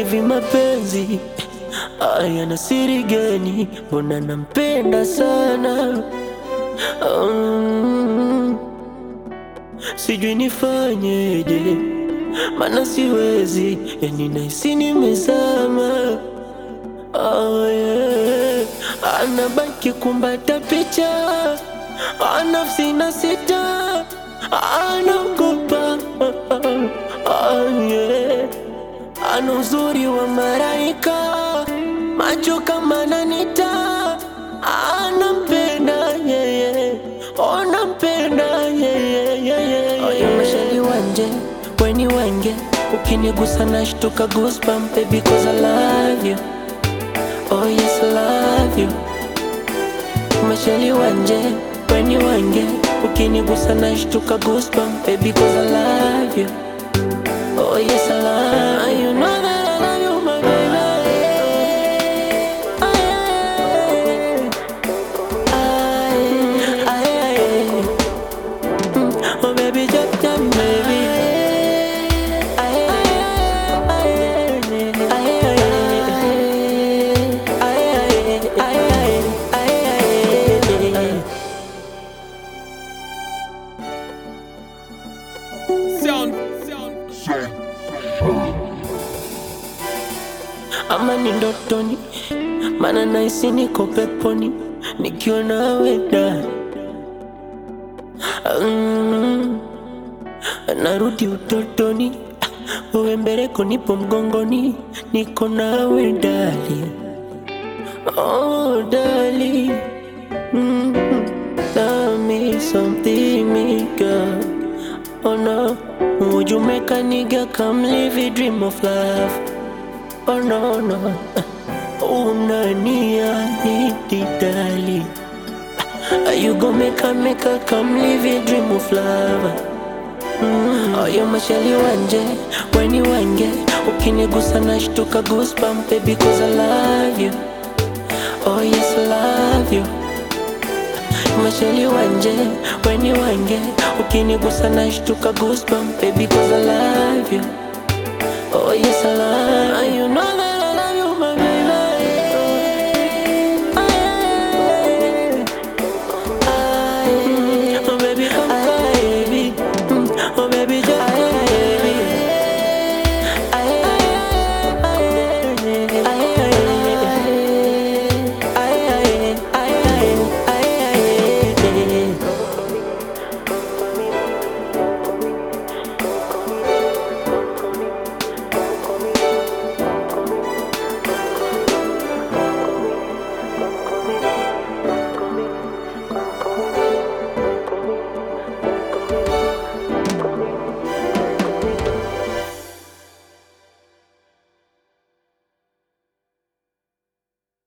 hivi mapenzi aya na siri gani? Mbona nampenda sana um, sijui nifanyeje, mana siwezi, yani nahisi nimezama. Oh, yeah. Anabaki kumbata picha anafsi na sita anaogopa oh, yeah. Ana uzuri wa maraika macho kama nanita anampenda yeye onampenda yeye oyo mashali wanje weni wenge ukinigusa nashtuka goosebump baby cause I love you oh yes I love you mashali wanje weni wenge ukinigusa nashtuka goosebump baby cause I love you oh yes I love you you know that I love you my baby Aye, aye, aye. Mm, Oh baby, jump, jump, baby. Aye, aye, aye, aye, aye, aye, aye, aye. Sound, sound. ama ni ndotoni, mana nahisi niko peponi nikiwa nawe da mm, narudi utotoni, wewe mbeleko, nipo mgongoni, niko nawe dali, oh dali, mm, tell me something, me girl. Oh no, would you make a nigga come live a dream of love? Oh no no, unaniahidi dali, you go make a make a come live a dream of love. Mm. Oh, you mashali wanje, weni wenge, ukinigusa nashtuka goosebump baby cause I love you. Oh yes I love you. Mashali wanje, weni wenge, ukinigusa nashtuka goosebump baby cause I love you. Oh yes I love you. You know that